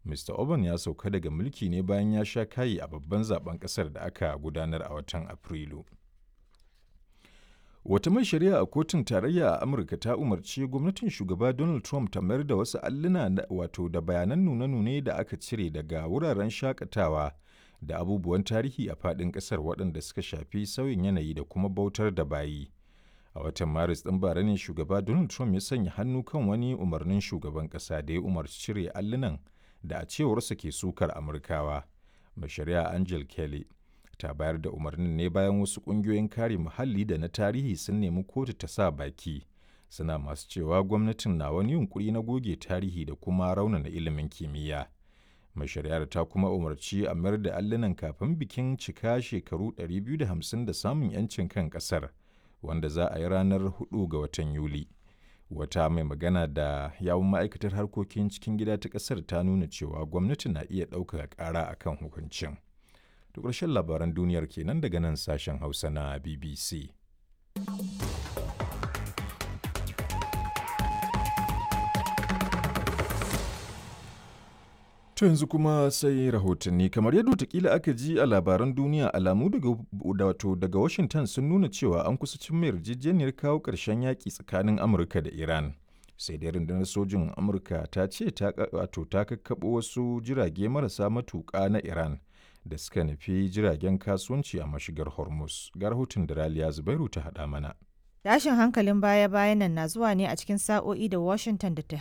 Mr. Orban ya sauka daga mulki ne bayan ya sha kayi a babban zaben ƙasar da aka gudanar a watan Afrilu. Wata mai shari'a a kotun tarayya a Amurka ta umarci gwamnatin shugaba Donald Trump ta mayar da wasu alluna wato da bayanan nune-nune da aka cire daga wuraren shakatawa da abubuwan tarihi a faɗin ƙasar waɗanda suka shafi sauyin yanayi da kuma bautar da bayi. A watan Maris ɗin bara ne shugaba Donald Trump ya sanya hannu kan wani umarnin shugaban ƙasa da ya umarci cire allunan da a cewarsa ke sukar Amurkawa. Mai shari'a Angel Kelly ta bayar da umarnin ne bayan wasu ƙungiyoyin kare muhalli da na tarihi sun nemi kotu ta sa baki. Suna masu cewa gwamnatin na wani yunkuri na goge tarihi da kuma raunana ilimin kimiyya. Mai shari'ar ta kuma umarci a mayar da allunan kafin bikin cika shekaru 250 da samun 'yancin kan ƙasar, wanda za a yi ranar 4 ga watan Yuli. Wata mai magana da yawun ma'aikatar harkokin cikin gida ta ƙasar ta nuna cewa gwamnati na iya ɗaukaka ƙara a kan hukuncin. To ƙarshen labaran duniyar kenan daga nan sashen Hausa na BBC. To yanzu kuma sai rahotanni kamar yadda watakila aka ji a labaran duniya alamu daga wato daga Washington sun nuna cewa an kusa cin mai yarjejeniyar kawo ƙarshen yaƙi tsakanin Amurka da Iran. Sai dai rundunar sojin Amurka ta ce ta wato ta kakkaɓo wasu jirage marasa matuƙa na Iran da suka nufi jiragen kasuwanci a mashigar Hormuz. Ga rahoton da Raliya Zubairu ta haɗa mana. Tashin hankalin baya-bayan nan na zuwa ne a cikin sa'o'i da Washington da Tehran